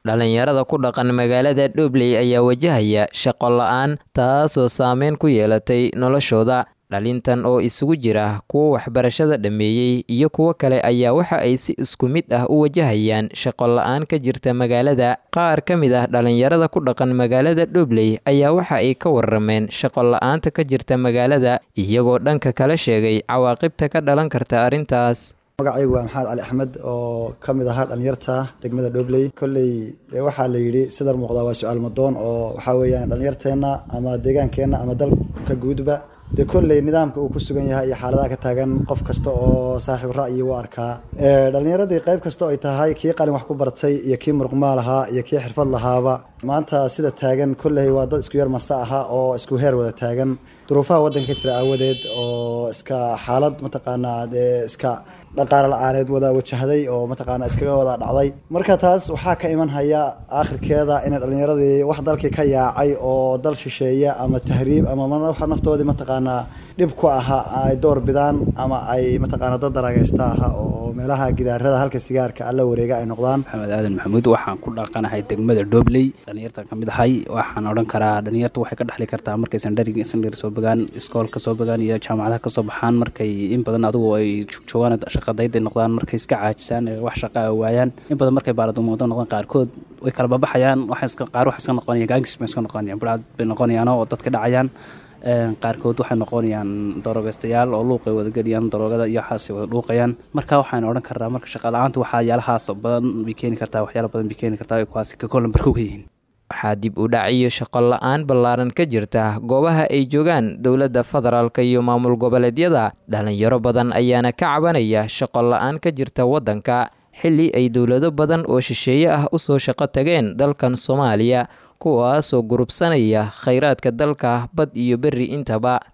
dhalinyarada ku dhaqan magaalada dhobley ayaa wajahaya shaqo la-aan taasoo saameyn ku yeelatay noloshooda dhalintan oo isugu jira kuwa waxbarashada dhammeeyey iyo kuwo kale ayaa waxa ay si isku mid ah u wajahayaan shaqo la-aan ka jirta magaalada qaar ka mid ah dhalinyarada ku dhaqan magaalada dhobley ayaa waxa ay ka warameen shaqo la-aanta ka jirta magaalada iyagoo dhanka kala sheegay cawaaqibta ka dhalan karta arrintaas magacaygu waa maxamed cali axmed oo ka mid ahaa dhalinyarta degmada dhobley kolley waxaa la yidhi sidar muuqdaa waa su-aal madoon oo waxaa weeyaan dhalinyarteenna ama deegaankeenna ama dalka guudba dee kolley nidaamka uu ku sugan yahay iyo xaaladaha ka taagan qof kasta oo saaxiib ra'yi u arkaa dhalinyaradii qayb kasta oo ay tahay kii qalin wax ku bartay iyo kii muruqmaal ahaa iyo kii xirfad lahaaba maanta sida taagan kolley waa dad isku yar masa aha oo isku heer wada taagan duruufaha waddanka ka jira aawadeed oo iska xaalad mataqaanaa dee iska dhaqaale la-aaneed wada wajahday oo mataqaana iskaga wada dhacday marka taas waxaa ka iman haya aakhirkeeda inay dhalinyaradii wax dalkii ka yaacay oo dal shisheeya ama tahriib ama naftoodii mataqaanaa dhib ku ahaa ay door bidaan ama ay mataqaana dad daragaysta aha oo meelaha gidaarada halka sigaarka alla wareega ay noqdaan maxamed aadan maxamuud waxaan ku dhaqanahay degmada dhobley dhalinyarta ka mid ahay waxaan odhan karaa dhalinyarta waxay ka dhexli kartaa markay sandhari sandhari soo bogaan iskoolka soo bogaan iyo jaamacadaha kasoo baxaan markay in badan adigu ay joogaan shaqadayday noqdaan markay iska caajisaan wax shaqa waayaan in badan markay baaladuumoodo noqdaan qaarkood way kala babaxayaan qaar wax iska noqonayaan gaangis bay iska noqonayaan burcad bay noqonayaan oo dadka dhacayaan qaarkood waxay noqonayaan darogeystayaal oo luuqay wadageliyaan daroogada iyo waxaasay wada dhuuqayaan marka waxaan odhan karnaa marka shaqala-aanta waxyaalahaas badan bay keeni kartaa waxyaala badan bay keeni kartaa kuwaasi ka kolambarka uga yihiin waxaa dib u dhac iyo shaqo la-aan ballaaran ka jirta goobaha ay joogaan dowladda federaalk iyo maamul goboleedyada dhalinyaro badan ayaana ka cabanaya shaqo la-aan ka jirta waddanka xilli ay dowlado badan oo shisheeye ah usoo shaqo tageen dalkan soomaaliya kuwaasoo gurubsanaya khayraadka dalka bad iyo berri intaba